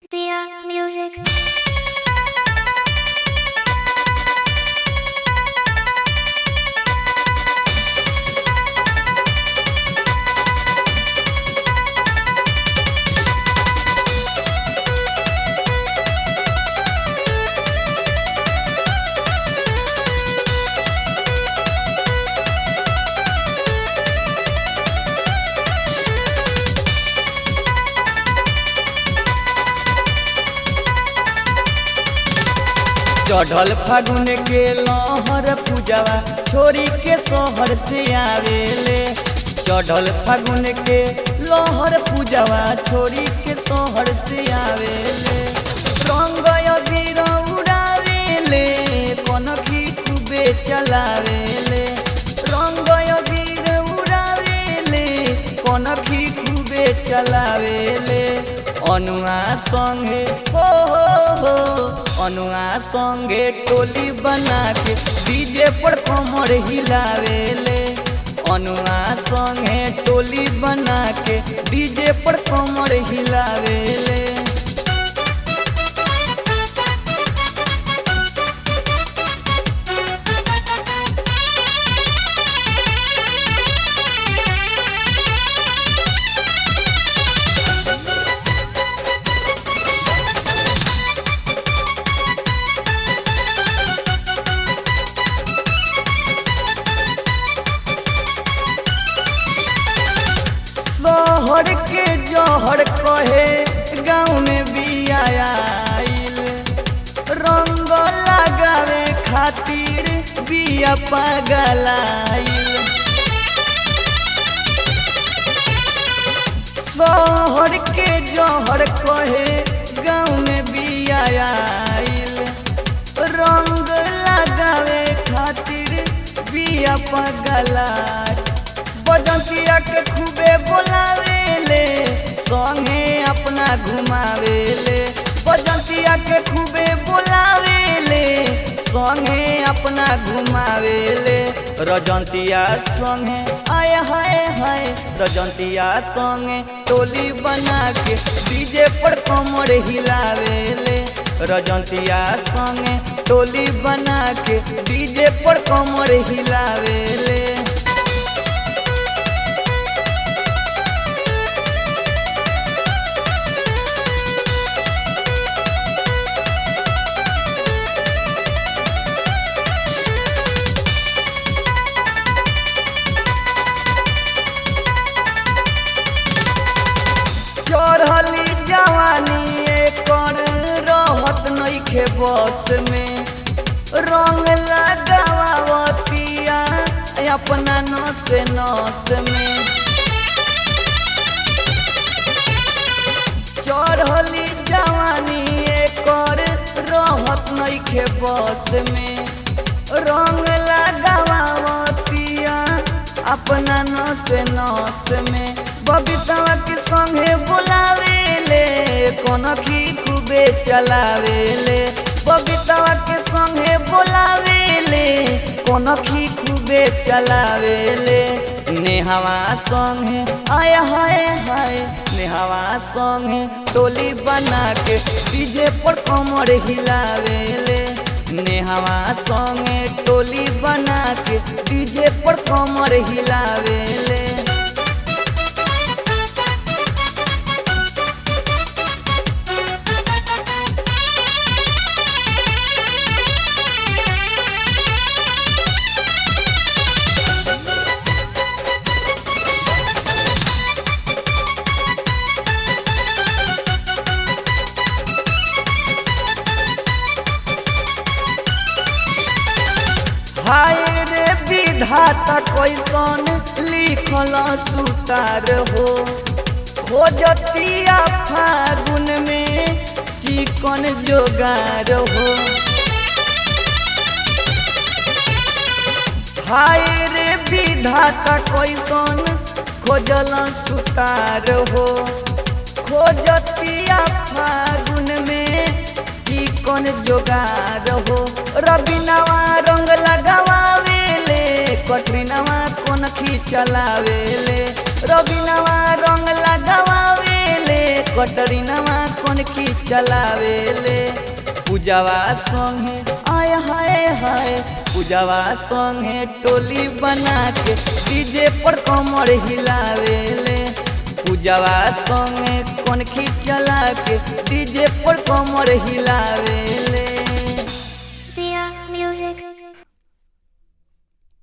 Dear music. चढ़ल फागुन के लहर पूजवा छोरी के शहर से आवेले चढ़ल फागुन के लहर पूजवा छोरी के शहर से आवेले रंग अबीर उड़ावेले कनखी खूबे चलावेले रंग अबीर उड़ावेले कनखी खूबे चलावेले अनुआ संगे हो हो हो अनुआ संगे टोली बना के डीजे पर कमर हिलावेले अनुआ संगे टोली बना के डीजे पर कमर हिलावेले शहर के जहर कहे गाँव में भी आयल रंग लगावे खातिर बिया पगलाइल शहर के जहर कहे गाँव में भी आयल रंग लगावे खातिर बिया पगलाइल बजंतिया के खूबे बोलावेले संगे अपना घुमावेले बजंतिया के खूबे बोलावेले संगे अपना घुमावेले रजंतिया संगे आय हाय हाय रजंतिया संगे टोली बना के डीजे पर कमर हिलावेले रजंतिया संगे टोली बना के डीजे पर कमर हिलावेले चढ़ली जवानी एकर रहत नइखे बस में रंग लगावतिया अपना नस नस में चढ़ली जवानी एकर रहत नइखे बस में रंग लगावतिया अपना नस नस में बबीता के संगे बोलावेले कनखी खूबे चलावेले बबीता के संगे बोलावेले कनखी खूबे चलावेले नेहवा संगे आय हाय हाय नेहवा संगे टोली बना के डीजे पर कमर हिलावेले नेहवा संगे टोली बना के डीजे पर कमर हिलावेले हाय रे विधाता कैसन लिखल सुतार हो खोजतिया फागुन में चिकन जोगार हो हाय रे विधाता कैसन खोजल सुतार हो खोजतिया फागुन में चिकन जोगार हो रबिनवा रंग लगावेले कटरीनवा कोन खी चलावेले रबिनवा रंग लगावेले कटरीनवा कौन की चलावेले पूजावा संगे आय हाय हाय पूजावा संगे टोली बना के डीजे पर कमर हिलावेले पूजावा संगे कौन की चला के डीजे पर कमर हिलावे